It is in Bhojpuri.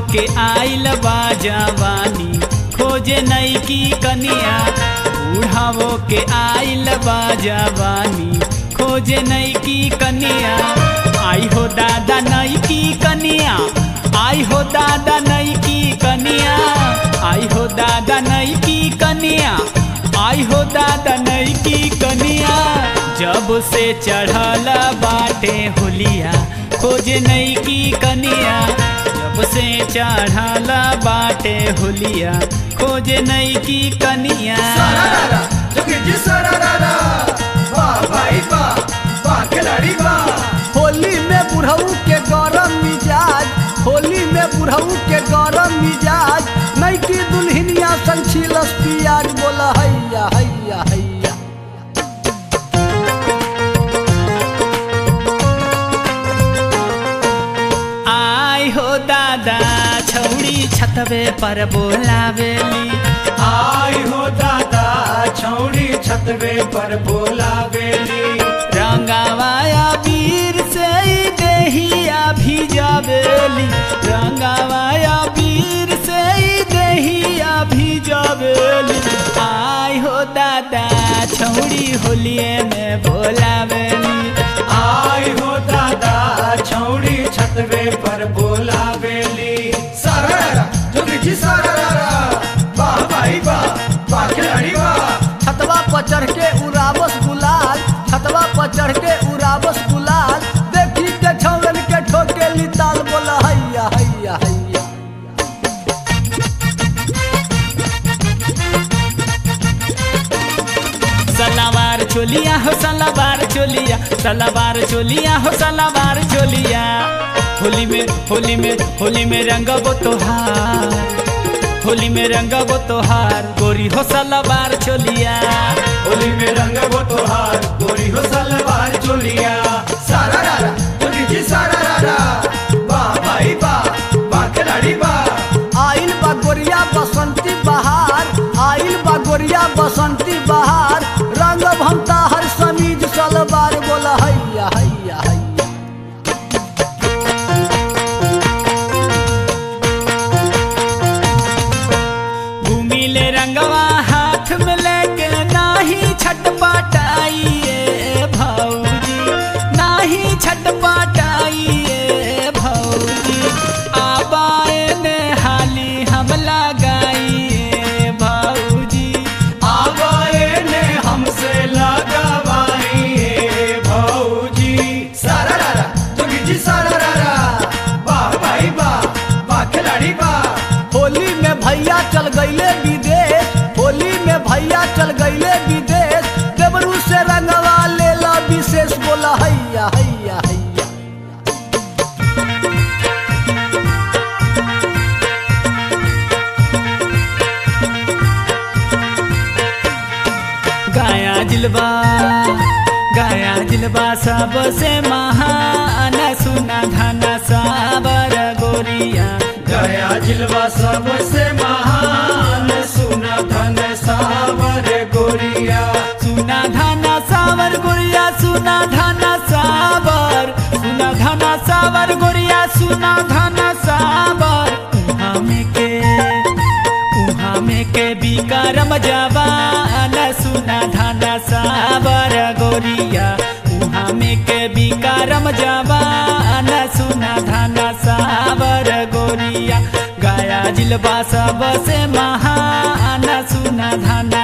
के आइल बा जवानी खोजे नई की कनिया बूढ़ावो के आइल बा जवानी खोजे नई की कनिया आई हो दादा नई की कनिया आई हो दादा नई की कनिया आई हो दादा नई की कनिया आई हो दादा नई की कनिया जब से चढ़ल बाटे होलिया खोजे नई की कनिया जब से चढ़ल बाटे होलिया खोजे नई की कनिया सारारारा, जोगी जी सारारारा। वाह भाई वाह, वाह खिलाड़ी वाह। होली में बुढ़ऊ के गरम मिजाज होली में बुढ़ऊ के गरम मिजाज नई की दुल्हनिया संग छिलस पियाज बोला हैया हैया हैया आई हो दादा छौड़ी छतवे पर बोलावेली आई हो दादा छौड़ी छतवे पर बोला बेली रंगावाया वीर से ही देहिया भिजावेली रंगावाया वीर से ही देहिया भिजावेली आई हो दादा छौड़ी होलिए में बोलावेली आई हो दादा छौड़ी छतवे पर बोला बेली सारारारा, जोगी जी सारारारा। वाह भाई वाह, वाह खिलाड़ी वाह। छतवा पर चढ़ के उड़ावस गुलाल छतवा पर चढ़ के उड़ावस गुलाल देखी के छौरन के ठोके लिताल बोला हैया हैया हैया सलावार चोलिया हो सलावार चोलिया सलावार चोलिया हो सलावार चोलिया होली में होली में होली में रंगबो तोहार होली में रंगबो तोहार गोरी हो सलावार चोलिया होली में रंग वो तोहार गोरी हो सलवार चोलिया सारारारा, जोगी जी सारारारा। वाह भाई वाह, वाह खिलाड़ी वाह। आइल बा गोरिया बसंती बहार आइल बा गोरिया बसंती बहार रंग भमता हर समीज सलवार बोला हैया हैया हैया घूमिले रंगवा हाथ में लेके नाही छटपटाइए भौजी नाही छटपटाइए भौजी आबाए ने हाली हम लगाइए भौजी आवाए ने हमसे लगावाई है भौजी सारारारा, जोगी जी सारारारा। वाह भाई वाह, वाह खिलाड़ी वाह। होली में भैया चल गईले विदेश होली में भैया चल गईले विदेश देवरू से रंगवा लेला विशेष बोला हैया हैया हैया गाया जिलबा गाया जिलबा सबसे महान सुना धना साबर गोरिया गया जिलवा सबसे महान सुना धन सावर गोरिया सुना धना सावर गोरिया सुना धना सावर सुना धना सावर गोरिया सुना धना सावर उहाँ में के उहाँ में के बिकारम जवान सुना धना सावर गोरिया उहाँ में के बिकारम जवान सुना धना सावर गोरिया गाया जिलबा सबसे महान सुना धना